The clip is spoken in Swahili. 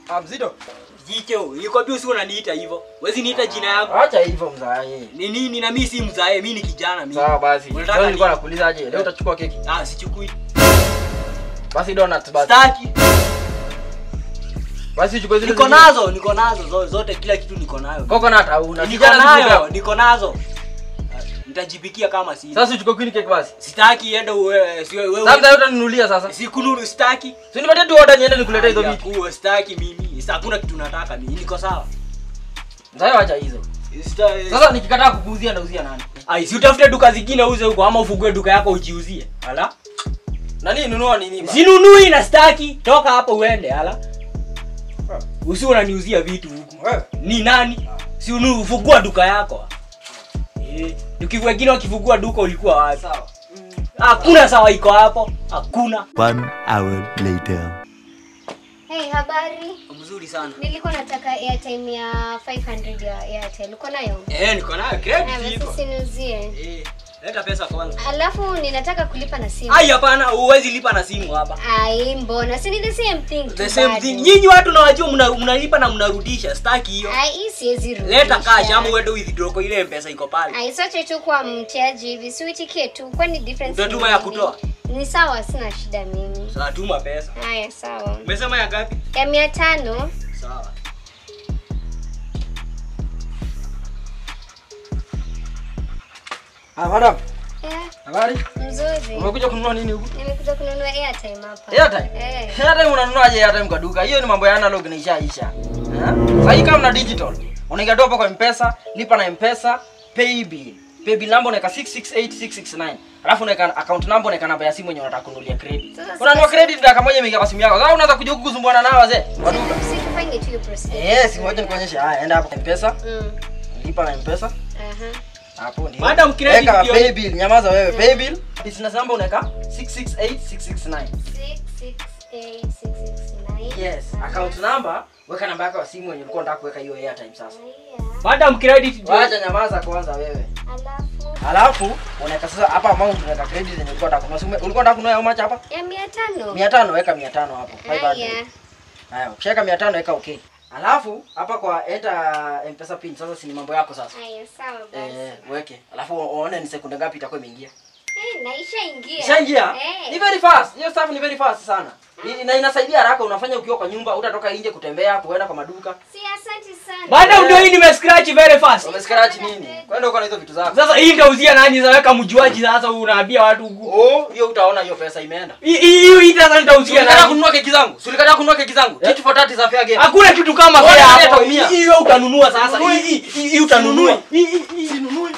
Ah, mzito. Jicho, nilikwambia usiwe unaniita hivyo. Wezi niita jina yangu. Acha hivyo mzae. Ni nini na mimi si mzae, mimi ni kijana mimi. Sawa basi. Unataka Leo nilikuwa nini? nakuuliza aje? Leo utachukua keki? Ah, sichukui. Basi donuts basi. Staki. Basi uchukue zile. Niko zingine. nazo, niko nazo zo- zote kila kitu niko nayo. Coconut hauna. Niko Kijana nayo, zingine. niko nazo. Nitajipikia kama si. Sasa uchukue queen cake basi. Sitaki ende wewe, si wewe. Sasa mzae utaninunulia sasa. Sikununu sitaki. Si nipatie tu order niende nikuletea hizo vitu. Kuwa sitaki mimi. Sasa hakuna kitu nataka mimi. Niko sawa. Mzae acha hizo. Sita- Sasa nikikataa kukuuzia ndauzia nani? Ai, si utafute duka zingine uze huko ama ufungue duka yako ujiuzie. Ala? Nani nunua nini? ba? Sinunui na staki. Toka hapo uende, ala. Usi unaniuzia vitu huku. Wewe. Ni nani? Si unu ufungua duka yako. Eh, duki wengine wakifungua duka ulikuwa wapi? Sawa. Hakuna sawa iko hapo. Hakuna. One hour later. Hey, habari. Mzuri sana. Nilikuwa nataka airtime ya 500 ya Airtel. Uko nayo? Eh, niko nayo Eh, credit iko. basi niuzie. Eh, leta pesa kwanza. Alafu ninataka kulipa na simu. Ai, hapana, huwezi lipa na simu hapa. Ai, mbona? Si ni the same thing tu The same bado. thing. Nyinyi watu nawajua mna- mnalipa na mnarudisha. Staki hiyo. Ai, hii siwezi rudisha. Leta cash ama uende withdraw kwa ile mpesa iko pale. Ai, sote tu kwa mteaji hivi. Si uitikie tu. Kwani difference Utatuma ni ya nini? kutoa? Ni sawa, sina shida mimi. Sasa tuma pesa. Haya, sawa. Umesema ya ngapi? Ya mia tano. Sawa. Ah, madam. Eh, Habari? mzuri. Umekuja kununua nini huku? Nimekuja kununua airtime hapa. Airtime? Eh. Airtime unanunuaje airtime kwa duka? Hiyo ni mambo ya analog na ishaisha. Eh? Sasa hii kama na digital. Unaingia tu hapo kwa M-Pesa, lipa na M-Pesa, pay bill. Pay bill number unaweka 668669. Alafu unaweka account number unaweka namba ya simu yenye unataka kununulia credit. Sasa Unanunua sasa- credit dakika moja imeingia kwa simu yako. Sasa unaanza kuja huku kusumbuana nao wazee. Kwa duka. Si tufanye tu hiyo procedure. Eh, si ngoja nikuonyeshe. Haya, enda hapo M-Pesa, Mm. lipa na M-Pesa. Aha. Hapo ndio. Madam, credit Weka ndio- pay bill. Nyamaza wewe. Pay bill. Business number unaweka 668669. Six, six, eight, six, six, nine. Yes, account number, weka namba yako ya simu yenye ulikuwa unataka kuweka hiyo airtime sasa. Haya. Madam credit ndio. Wacha nyamaza kwanza wewe. Alafu Alafu unaweka sasa hapa amount unaweka credit yenye ulikuwa unataka kununua. Si ume- Ulikuwa unataka kununua how much hapa? ya mia tano. 500 weka 500 hapo. 500. Haya. Haya, ukishaweka 500 weka okay. Alafu hapa kwa enter M-Pesa pin sasa si ni mambo yako sasa. Haya, sawa basi. Eh, weke. Alafu uone ni sekunde ngapi itakuwa imeingia. Eh, na ishaingia. Ishaingia? Eh. Ni very fast. Hiyo stuff ni very fast sana. I- Na inasaidia haraka unafanya ukiwa kwa nyumba, utatoka nje kutembea, kuenda kwa maduka. Si asante sana. Madam ndio hii nime scratch very fast. Umescratch nini? Kwenda uko na hizo vitu zako. Sasa hii ndauzia nani zaweka mjuaji sasa unaambia watu huku. Oh, hiyo utaona hiyo pesa imeenda. Hii hii hii sasa nitauzia Ulikata nani? kununua keki zangu. Ulikata kununua keki zangu. Kitu for 30 za fair game. Hakuna kitu kama Wewe fair nani hapo. ataumia? Hii hiyo utanunua sasa. Sinunui. Hii hii hii utanunua. Sinunui. Hii hii hii Sinunui.